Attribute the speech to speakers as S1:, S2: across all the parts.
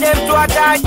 S1: Ede mtu ataji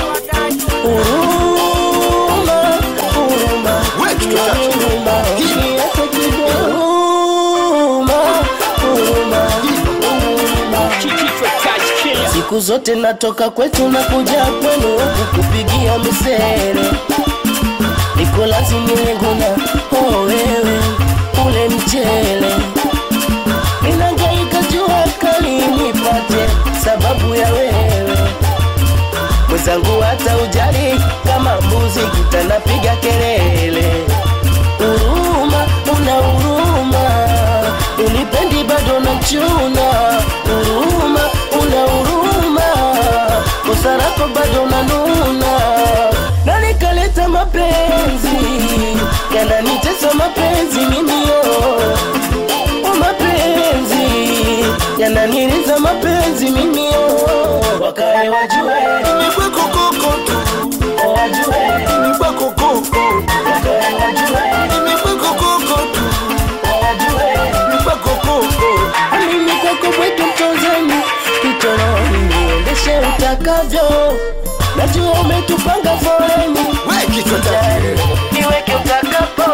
S2: Huruma, huruma,
S3: Wetu tutachi.
S2: huruma, niache kidogo. Huruma, huruma, huruma. Siku zote natoka kwetu na kuja kwenu huku kupigia misere, niko lazima nguna oh wewe ule mchele, ninangaika jua kali nipate sababu ya wewe mwenzangu, hata ujali kama mbuzi kitanapiga kelele. Huruma, una huruma, unipendi bado na chuna. Huruma, una huruma, kosa lako bado na nuna, na nikaleta mapenzi yananitesa mapenzi mimio o mapenzi yananiliza mapenzi mimio, wakae wajue
S3: Nimekuwa kokoko tu,
S2: wajue
S3: nimekuwa kokoko,
S2: wakae wajue
S3: nimekuwa kokoko tu,
S2: wajue
S3: nimekuwa kokoko.
S2: mimi kwako kwetu mtozeni kitoroni niendeshe utakavyo najua umetupanga foleni
S3: We kichwa tatu.
S2: niweke utakapo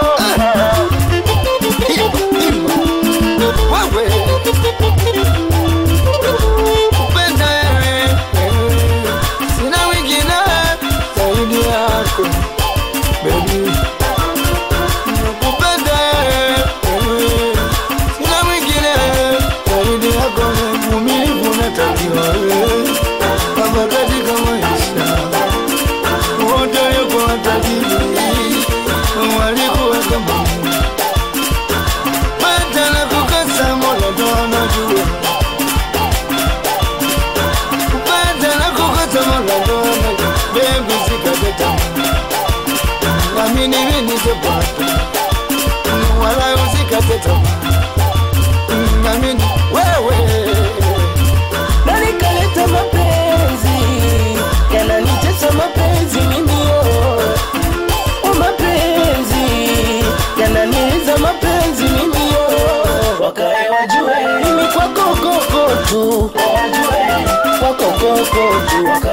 S3: Wewe. Kupenda wewe, sina wengine zaidi yako, baby. Nakupenda wewe, sina mwingine zaidi yako, uvumilivu unatakiwa wewe. Hapa katika maisha wote yuko watajiri walikuwa kama Pata na kukosa mola ndo anajua. Pata na kukosa mola ndo anajua. Baby sikate tamaa. Naamini mimi nitapata. Wala usikate tamaa. Naamini wewe.
S2: na nikaleta mapenzi yananitesa mapenzi mimio o mapenzi yananiliza mapenzi mimio wakae wajue mimi kwako koko tu wajue kwako koko tu wakae